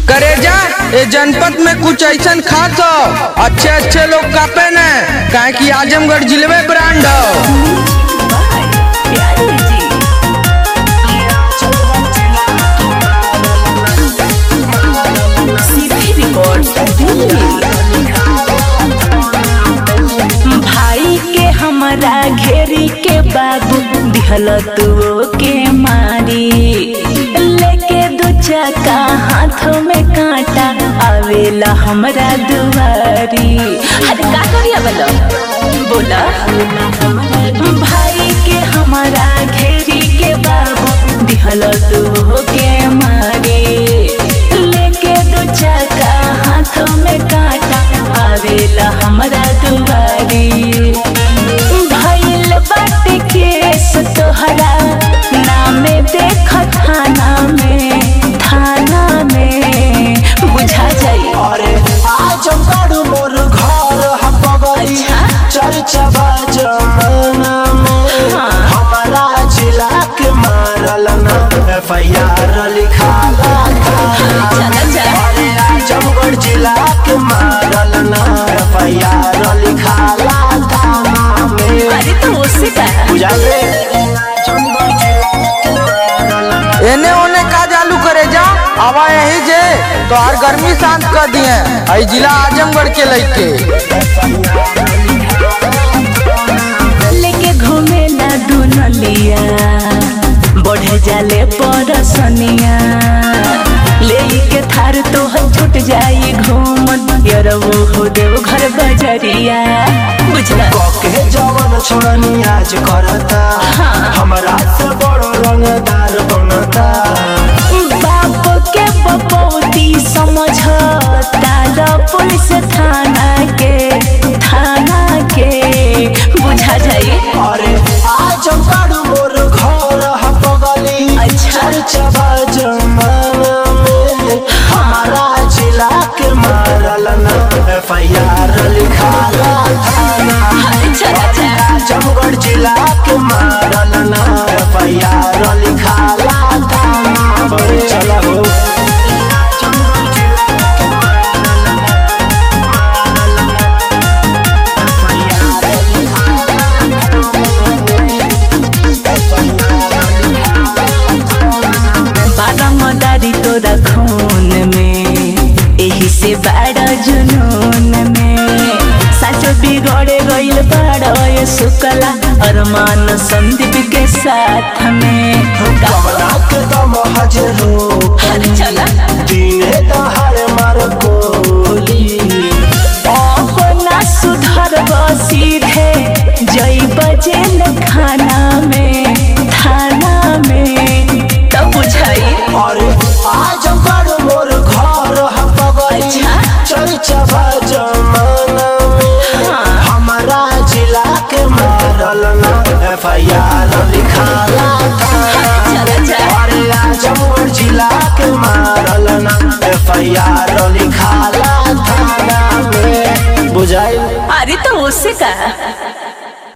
करेजा ये जनपद में कुछ ऐसा खास हो अच्छे अच्छे लोग कापे न काहे कि आजमगढ़ जिले ब्रांड हो प्यारे जी सीधी रिकॉर्ड भाई के हमारा घेरी के बाबू दिहल तू के मारी लेके दो चक्का हाथों में कांटा आवेला हमरा दुआरी अरे का करिया बोलो बोला भाई के हमारा घेरी के बाबू दिहल तू के मारी लेके दो चक्का हाथों में कांटा आवेला हमरा दुआरी भइल बाटे केस तोहरा नामे देख थाना में थाना में बुझा जाई अरे आज बड़ मोर घर ह बगली अच्छा। चर्चा बा जमाना में हाँ। हमारा जिला के मारल ना एफ आई आर लिखाला था चला जा अरे आजमगढ़ जिला के मारल ना एफ आई आर लिखाला था में अरे तो उससे का बुझा ले आजमगढ़ जिला के मारल ना एने ओने का चालू करे जा आवा यही जे तो हर गर्मी शांत कर दिए आई जिला आजमगढ़ के लइके लेके घूमे ना दुनलिया बढ़े जाले परसनिया ले के थार तो हम छूट जाई घूम यार वो हो देव घर बजरिया बुझला के जवन छोड़नी आज करता हमरा से बड़ो रंगदार बनता बाप के बपौती समझ तारा पुलिस थाना के थाना के बुझा जाई अरे आज बड़ मोर घर ह बगली अच्छा। चर्चा जमाना में हमारा जिला के मारल ना एफ आई आर लिखाला थाना चला जा आजमगढ़ जिला के मारल ना एफ आई आर लिखाला थाना बड़े चला हो आजमगढ़ जिला के मारल ना मारल ना बारा मदारी तोरा खून में एही से बाड़ा जुनून में साचो बिगड़े गइल बाड़ा ये सुकला अरमान संदीप के साथ में कमला के दम हजरो अरे चला दिने दहाड़ मार गोली अपना सुधर सीधे जई बजे न खाना में थाना में तब बुझाई अरे आज बड़ मोर घर ह बगली अच्छा। चर्चा जमाना में हमारा जिला के मारल ना एफ आई आर लिखाला थाना चला जा अरे आजमगढ़ जिला के मारल ना एफ आई आर लिखाला थाना में बुझाइल अरे तो उससे का